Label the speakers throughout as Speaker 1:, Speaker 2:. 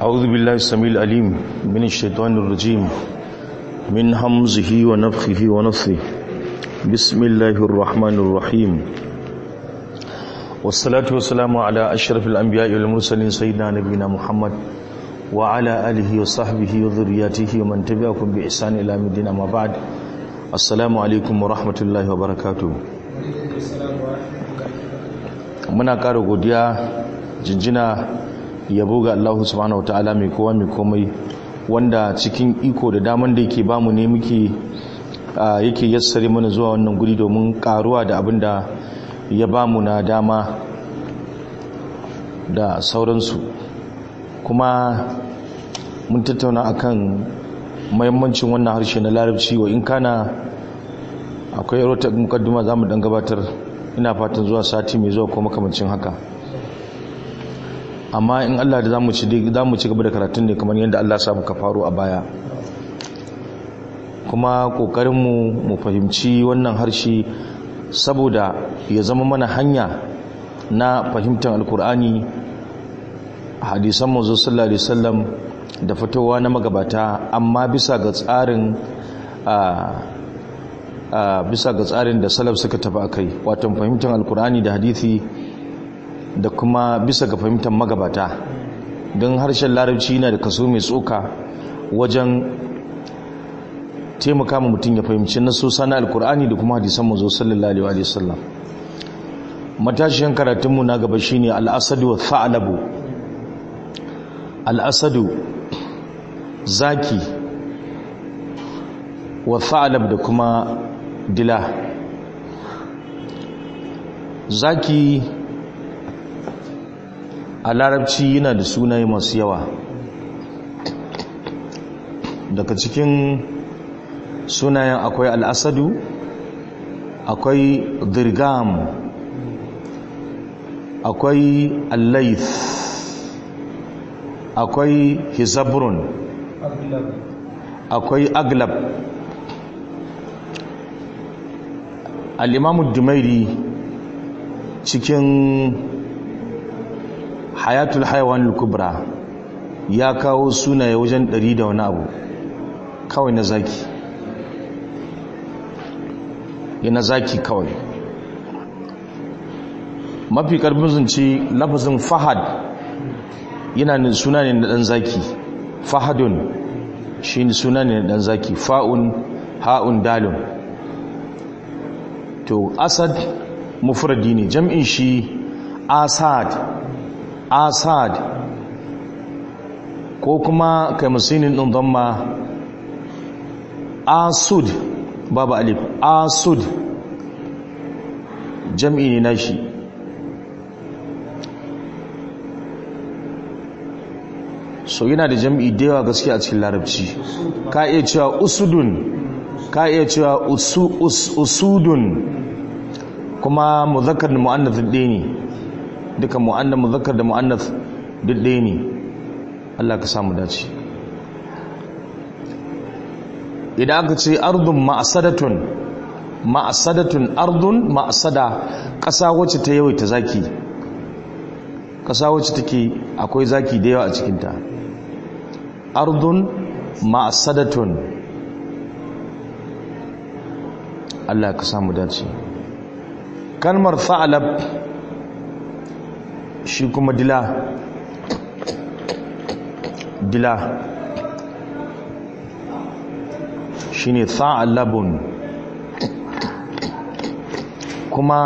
Speaker 1: أعوذ بالله السميع العليم من الشيطان الرجيم من همزه ونفخه ونفثه بسم الله الرحمن الرحيم والصلاة والسلام على أشرف الأنبياء والمرسلين سيدنا نبينا محمد وعلى آله وصحبه وذرياته ومن تبعكم بإحسان إلى مدينة ما بعد السلام عليكم ورحمة الله وبركاته muna ƙara godiya jinjina yabo ga Allah subhanahu wataala mai kowa mai komai wanda cikin iko da daman da yake bamu ne muke yake yassare mana zuwa wannan guri domin karuwa da abin da ya bamu na dama da sauransu kuma mun tattauna akan mahimmancin wannan harshe na larabci wa in kana akwai rota mukaddima za mu dan gabatar ina fatan zuwa sati mai zuwa ko makamancin haka amma in Allah da zamu ci zamu ci gaba da karatun ne kamar yadda Allah ya muka faro a baya kuma kokarin mu mu fahimci wannan harshe saboda ya zama mana hanya na fahimtar alkur'ani hadisan manzo sallallahu alaihi wasallam da fitowa na magabata amma bisa ga tsarin bisa ga tsarin da salaf suka tafi akai wato fahimtar alkur'ani da hadisi da kuma bisa ga fahimtar magabata don harshen larabci yana da kaso mai tsoka wajen taimaka ma mutum ya fahimci nasosa na alkur'ani da kuma hadisan mazo sallallahu alaihi wasallam matashiyan karatunmu na gaba shine al'asadu wa tha'labu al'asadu zaki wa tha'lab da kuma dila zaki a larabci yana da sunaye masu yawa daga cikin sunayen akwai al'asadu akwai dirgam akwai allaith akwai hizabrun akwai aglab al'imamu dumairi cikin hayatul haiwan kubra ya kawo sunaye wajen ɗari da wani abu kawai na zaki yana zaki kawai mafi karbin zunci lafazin fahad yana suna ne na ɗan zaki fahadun shi suna ne na ɗan zaki fa'un ha'un dalun to asad mufradi ne jam'in shi asad asad ko kuma kai musinin ɗin zama asud babu alif asud jam'i ne nashi so yana da jam'i da yawa gaske a cikin larabci ka iya cewa usudun ka iya cewa usudun kuma muzakkar da mu'annath ɗaya ne duka mu'annath muzakkar da mu'annath duk ɗaya ne Allah ka samu dace idan aka ce ardun ma'asadatun ma'asadatun ardun ma'asada ƙasa wacce ta yawaita zaki ƙasa wacce take akwai zaki da yawa a cikinta ardun ma'asadatun Allah ka samu dace kalmar fa'alab shi kuma dila dila shi ne tha'alabun kuma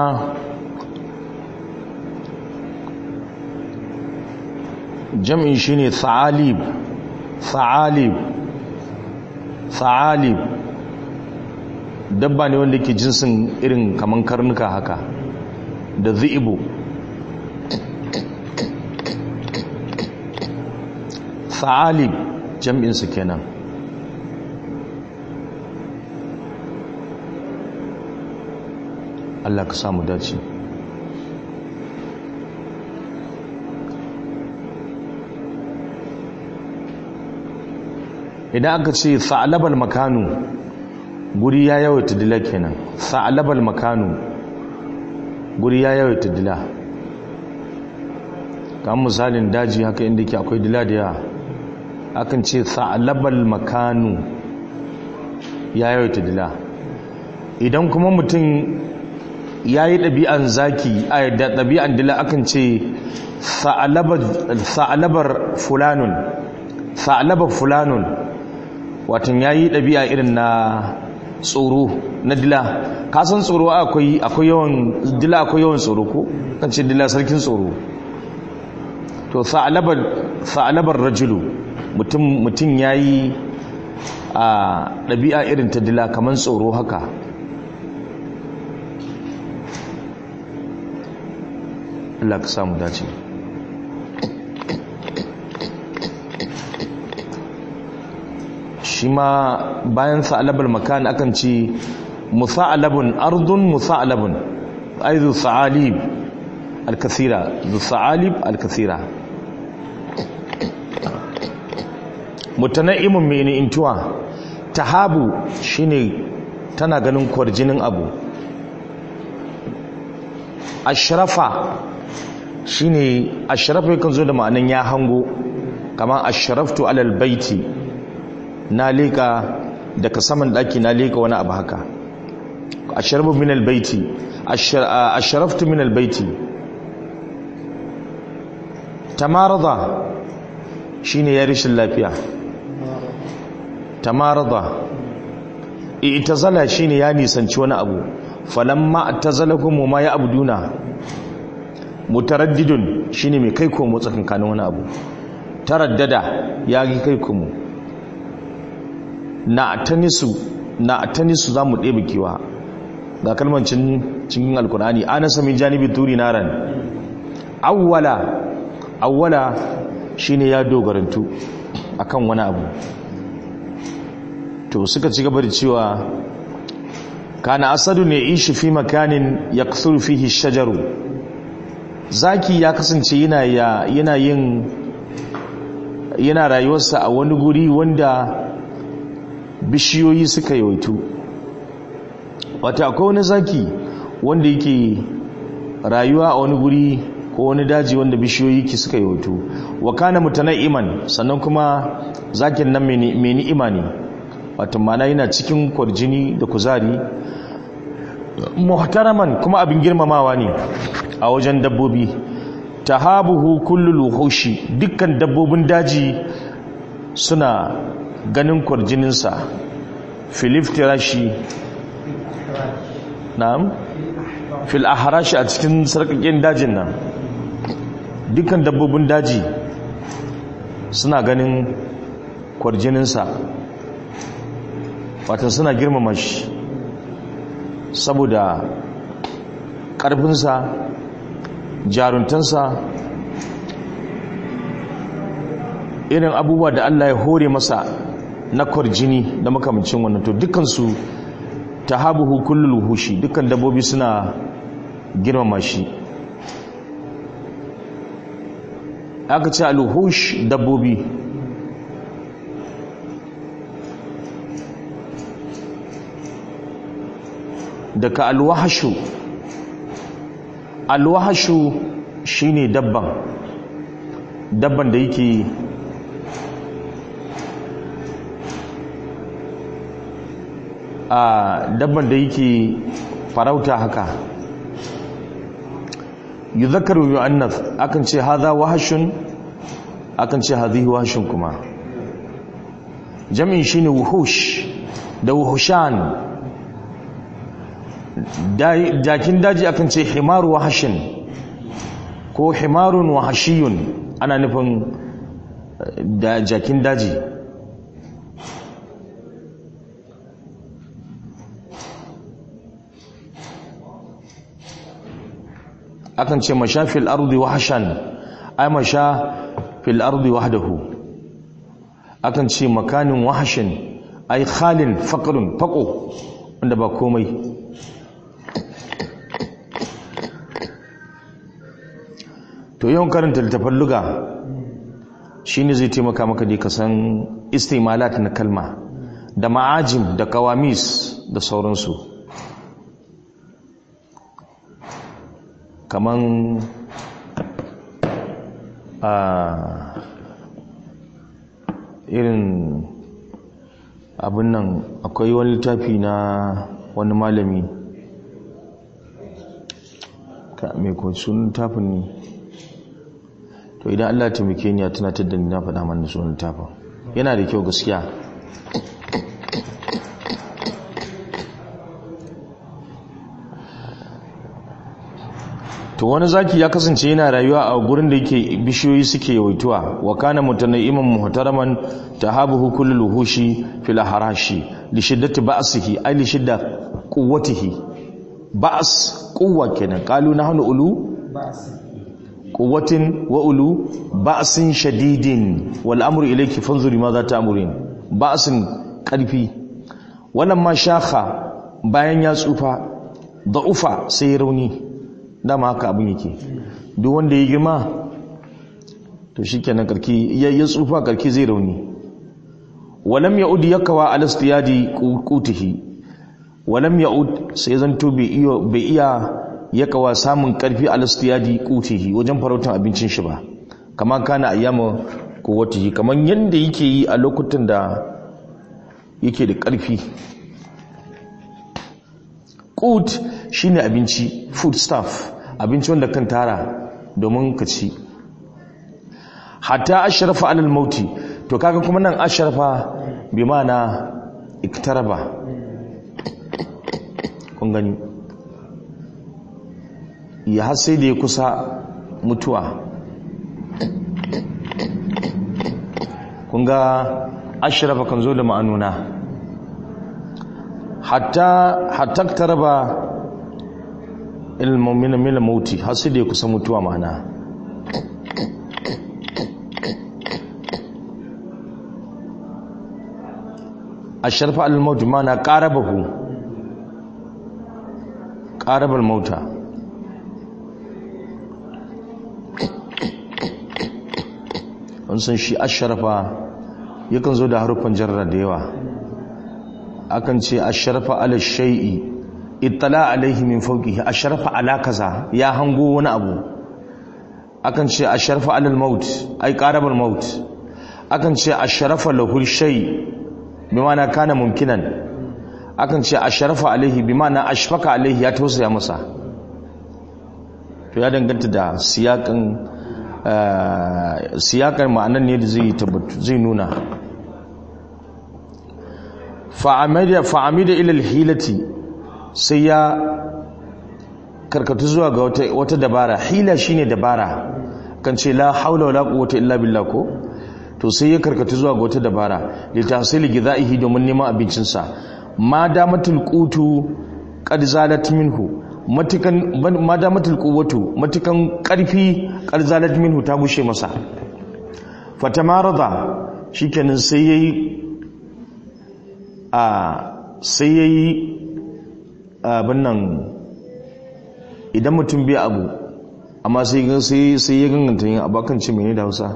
Speaker 1: jam'in shi ne tha'alib tha'alib tha'alib dabba ne wanda ke jinsin irin kaman karnuka haka da zi'ibu tha'alib jam'insu kenan Allah ka samu dace idan aka ce tha'alabal makanu guri ya yawaita dila kenan tha'alabal makanu guri ya yawaita dila kamar misalin daji haka inda ke akwai dila da yawa akan ce sa'alabal makanu ya yawaita dila idan kuma mutum ya yi ɗabi'an zaki a da ɗabi'an dila akan ce sa'alabar fulanun sa'alabar fulanun watan ya yi ɗabi'a irin na tsoro na dila kasan tsoro akwai yawan dila akwai yawan tsoro ko kan ce dila sarkin tsoro to sa'alabar rajulu mutum ya yi a ɗabi'a irin ta dila kamar tsoro haka Allah ka samu dace shi ma bayan sa'alabar makan akan ce musa'alabun ardun musa'alabun aizu sa'alib al-kasira zu sa'alib al-kasira mutana'imun mai intuwa tahabu shine tana ganin kwarjinin abu ashrafa shine ashrafa yakan zo da ma'anan ya hango kama ashraftu alal baiti na leka daga saman daki na leka wani abu haka ashrabu min albayti ashraftu min albayti tamarada shine ya rishin lafiya tamarada i'tazala shine ya nisanci wani abu falamma atazalakum ma ya abduna mutaraddidun shine mai kai komo tsakankanin wani abu taraddada ya gi kai komo na atanisu na atanisu zamu ɗebe kiwa ga kalmar cikin alkur'ani ana samin janibi turi naran awwala awwala shine ya dogarantu akan wani abu to suka ci gaba da cewa kana asadu ne ishi fi makanin ya fihi shajaru zaki ya kasance yana yana yin yana rayuwarsa a wani guri wanda bishiyoyi suka yawaitu wata akwai wani zaki wanda yake rayuwa a wani guri ko wani daji wanda bishiyoyi ki suka yawaitu wa kana mutana'iman sannan kuma zakin nan mai ni'ima ne wato mana yana cikin kwarjini da kuzari muhtaraman kuma abin girmamawa ne a wajen dabbobi tahabuhu kullul wuhushi dukkan dabbobin daji suna ganin kwarjininsa filiftirashi na'am fil ahrashi a cikin sarkakin dajin nan dukkan dabbobin daji suna ganin kwarjininsa watan suna girmama shi saboda ƙarfinsa jaruntansa irin abubuwa da Allah ya hore masa na kwarjini da makamcin wannan to dukansu ta habuhu kullul hushi dukkan dabbobi suna girmama shi aka ce alhush dabbobi daga alwahashu alwahashu shine dabban dabban da yake a dabban da yake farauta haka yuzakaru yu'annas akan ce hadha wahashun akan ce hadhihi wahashun kuma jami'in shine wuhush da wuhushan jakin daji akan ce himaru wahashin ko himarun wahashiyun ana nufin da jakin daji akan ce masha fil ardi wahshan ay masha fil ardi wahdahu akan ce makanin wahshin ay khalin faqrun faqo wanda ba komai to yawan karanta littafin luga shine zai taimaka maka dai ka san istimalat na kalma da ma'ajim da kawamis da sauransu kaman a irin abin nan akwai wani littafi na wani malami ka mai sunan littafin ne to idan allah taimake ni ya tunatar da ni na faɗa mana sunan littafin yana da kyau gaskiya to wani zaki ya kasance yana rayuwa a gurin da yake bishiyoyi suke yawaituwa wa kana mutanaiman muhtaraman tahabuhu kullu luhushi fil harashi li shiddati ba'sihi ay li shidda quwwatihi ba's quwwa kenan qalu nahnu ulu quwwatin wa ulu ba'sin shadidin wal amru ilayki fanzuri ma za ta'murin ba'sin karfi wannan ma shakha bayan ya tsufa da'ufa sai rauni dama haka abin yake duk wanda ya girma to shikenan karki ya tsufa karki zai rauni walam yaud yakawa ala istiyadi qutihi walam yaud sai zanto bai iya bai iya yakawa samun karfi ala istiyadi qutihi wajen farautan abincin shi ba kama kana ayyama quwwatihi kaman yanda yake yi a lokutan da yake da karfi qut shine abinci food stuff abinci wanda kan tara domin ka ci hatta ashrafa alal mauti to kaga kuma nan ashrafa bi mana iktaraba kun gani ya har sai da ya kusa mutuwa kun ga ashrafa kan zo da ma'anuna hatta hatta iktaraba ilmomin mila mauti har sai da ya kusa mutuwa ma'ana a sharfa al-mauti mana ƙarabahu ƙarabar mauta an san shi asharafa yakan zo da haruffan jarra da yawa akan ce asharafa ala shai'i ittala alaihi min fawqihi ashrafa ala kaza ya hango wani abu akan ce ashrafa alal maut ai qarabal maut akan ce ashrafa lahul shay bimana kana mumkinan akan ce ashrafa alaihi bimana ashfaka alaihi ya tausaya masa to ya danganta da siyakan siyakan ma'anan ne da zai tabbatu zai nuna fa'amida fa'amida ila al-hilati sai ya karkatu zuwa ga wata dabara hila shine dabara kan ce la haula wala quwwata illa billah ko to sai ya karkatu zuwa ga wata dabara li tahsil gidaihi domin neman abincin sa ma damatul qutu qad zalat minhu matukan ma damatul quwwatu matukan karfi qad zalat minhu ta bushe masa fatamarada shikenan sai yayi a sai yayi abin nan idan mutum bai abu amma sai sai ya ganganta yin abakan ce mene da hausa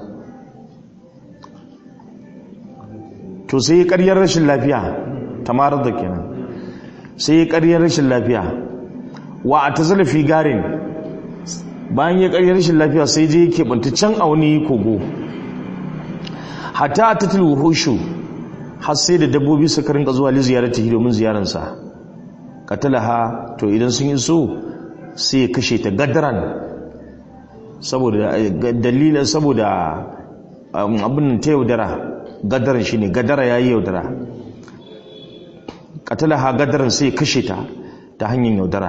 Speaker 1: to sai ya karyar rashin lafiya tamarar da kenan sai ya karyar rashin lafiya wa a ta zalafi garin bayan ya karyar rashin lafiya sai je yake can a wani kogo hatta a tattal wuhushu har sai da dabbobi suka rinka zuwa li ziyarati domin ziyaransa katalaha to idan sun yi so sai ya kashe ta gadaran saboda dalilin saboda abin ta yaudara gadaran shine gadara yayi yaudara katalaha gadaran sai ya kashe ta ta hanyar yaudara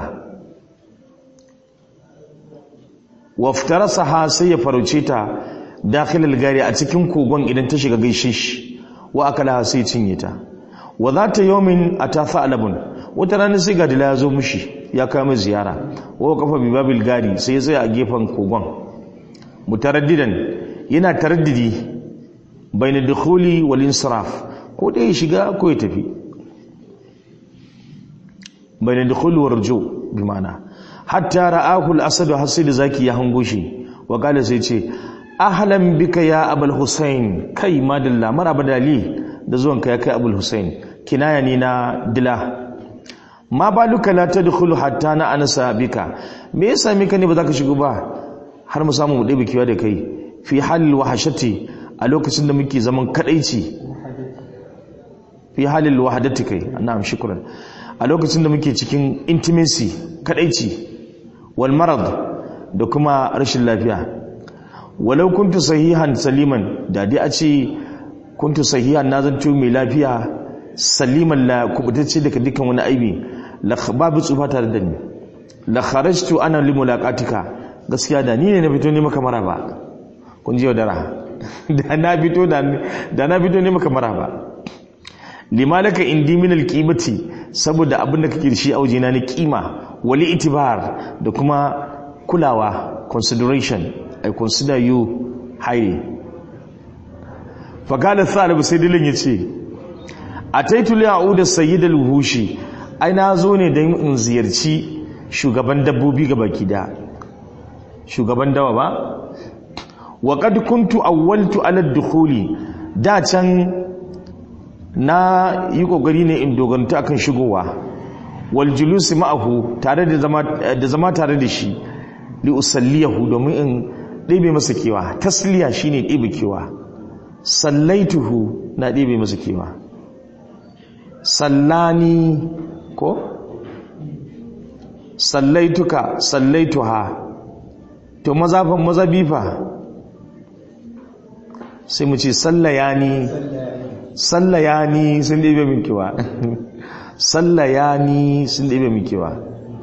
Speaker 1: waftarasaha sai ya farauce ta dakhilal gari a cikin kogon idan ta shiga gaishe shi wa akalaha sai cinye ta wa zata yawmin atafa alabun wata rana sai ga dila ya zo mushi ya kama ziyara wa kafa bi babil gari sai ya tsaya a gefen kogon mutaraddidan yana taraddidi bayna dukhuli wal insiraf ko da ya shiga ko ya tafi bayna dukhuli wal ruju bi ma'ana hatta ra'ahu al asad hasid zaki ya hango shi wa kala sai ce ahlan bika ya abul husain kai madalla maraba dali da zuwanka ya kai abul husain kinaya ne na dila ma baluka la tadkhulu hatta na ansa bika me yasa mika ne ba za ka shigo ba har mu samu mu ɗebe kiwa da kai fi halil wahashati a a lokacin da muke zaman kadaici fi halil wahadati kai na'am shukran a lokacin da muke cikin intimacy kadaici wal marad da kuma rashin lafiya walau kuntu sahihan saliman da dai a ce kuntu sahihan na zanto mai lafiya saliman la kubutacce daga dukkan wani aibi la babu tsufa tare da ni la kharajtu ana li mulaqatika gaskiya da ni ne na fito ne maka maraba kun ji yaudara da na fito da na fito ne maka maraba limalaka indi min alqimati saboda abin da kake da shi a wajena na kima wali itibar da kuma kulawa consideration i consider you highly faqala thalib sai dilin yace ataitu li a'uda sayyid al-wuhushi ai na zo ne don in ziyarci shugaban dabbobi ga baki da shugaban dawa ba wa qad kuntu awwaltu ala ad-dukhuli da can na yi kokari ne in doganta akan shigowa wal julusi ma'ahu tare da zama da zama tare da shi li usalliyahu domin in ɗebe masa kewa tasliya shine ɗebe kewa sallaituhu na ɗebe masa kewa sallani ko sallaituka sallaituha to mazafan mazabifa sai mu ce sallayani sallayani sun ɗebe min kewa sallayani sun ɗebe min kewa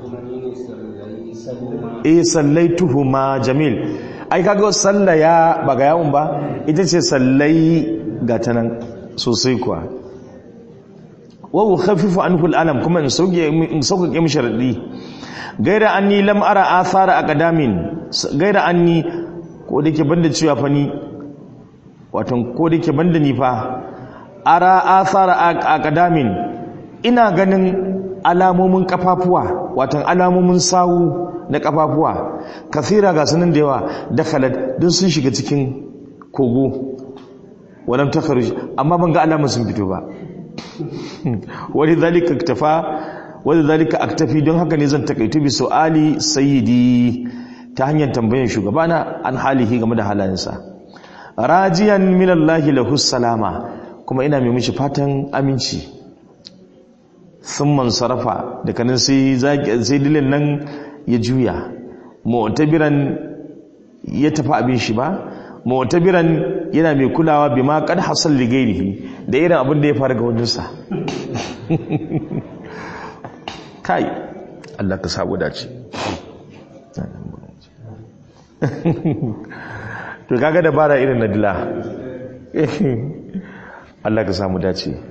Speaker 1: eh sallaituhu ma jamil ai kaga sallaya ba ga yawon ba ita ce sallai ga ta nan sosai kuwa wa ukhaffifu anhu al'alam kuma in sauke in sauke mishi radi gaira anni lam ara athara aqdamin gaira anni ko dake banda cewa fa ni watan ko dake banda ni fa ara athara aqdamin ina ganin alamomin kafafuwa watan alamomin sawu na kafafuwa kafira ga sanin da yawa dakhalat duk sun shiga cikin kogo walam takhruj amma ban ga alamun sun fito ba wani zalika aktafa wani zalika aktafi don haka ne zan takaitu bi su'ali sayyidi ta hanyar tambayan shugabana an halihi game da halayensa rajiyan minallahi lahu salama kuma ina mai mishi fatan aminci thumman sarafa da kanin sai sai dilin nan ya juya mu'tabiran ya tafi abin shi ba mu'tabiran yana mai kulawa bima qad hasal li ghairihi da irin abin da ya fara ga waninsa kai Allah ka sabu dace to kaga dabara irin na dila Allah ka samu dace